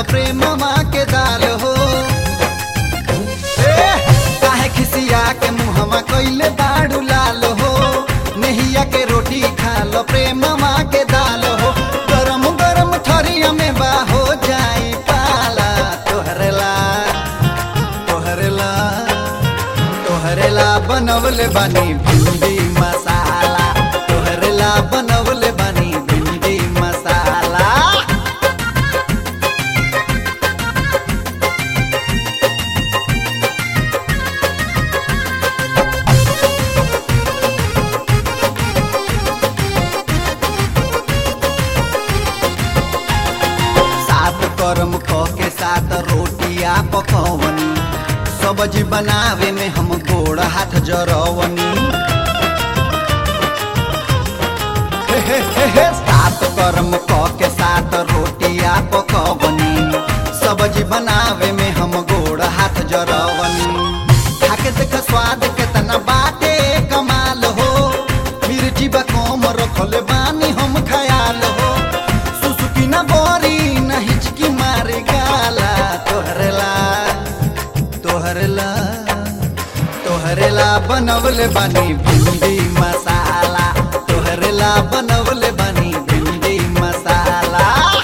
प्रेमवा के दाल हो ए, काहे खिसिया के मुहवा कइले बाड़ू लाल हो नहिया के रोटी खा लो प्रेमवा के दाल हो गरम गरम थरिया में बा हो जाई पाला तोहरे ला तोहरे ला तोहरे ला बनवले बानी भिंडी मसाला तोहरे ला बनवले बानी भिंडी मसाला सात करम ख के सात रोटिया पकवनी सब्जी बनावे में हम गोड़ हाथ जरवनी हे हे हे हे, सात करम क के सात रोटिया पकवनी सब्जी बनावे में हम गोड़ हाथ जरवनी खाके देख स्वाद केतना बाटे कमाल हो मिर्ची बा कम रखले बानी हम खयाल हो सुसुकी न बोरी न हिचकी मारे गाला तोहरे ला तोहरे ला तोहरे ला बनवले बानी भिंडी मसाला तोहरे ला बनवले बानी भिंडी मसाला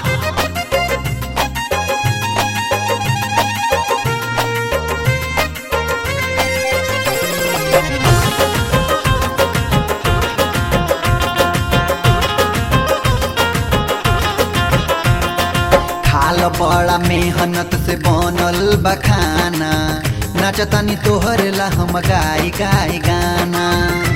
खाल बड़ा मेहनत से बनल बखाना नाचतानी तोहरे ला हम गाई गाई गाना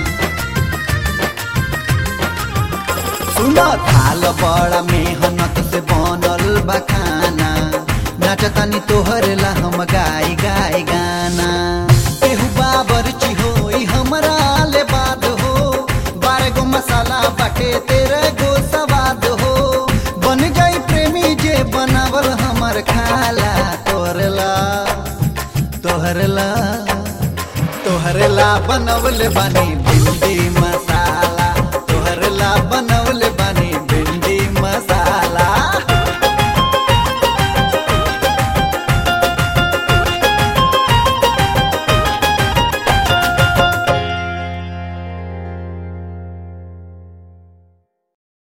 सुन थाल बड़ा मेहनत से बनल बखाना नाचतानी तोहरे ला हम गाई गाई गाना केहू बाबर चिहोई हमरा ले बात हो बारह गो मसाला बाटे तेरे गो सवाद हो बन गई प्रेमी जे बनावल हमर खाला तोहरे ला तोहरे ला तोहरे ला बनवले बानी भिंडी मसाला तोहरे ला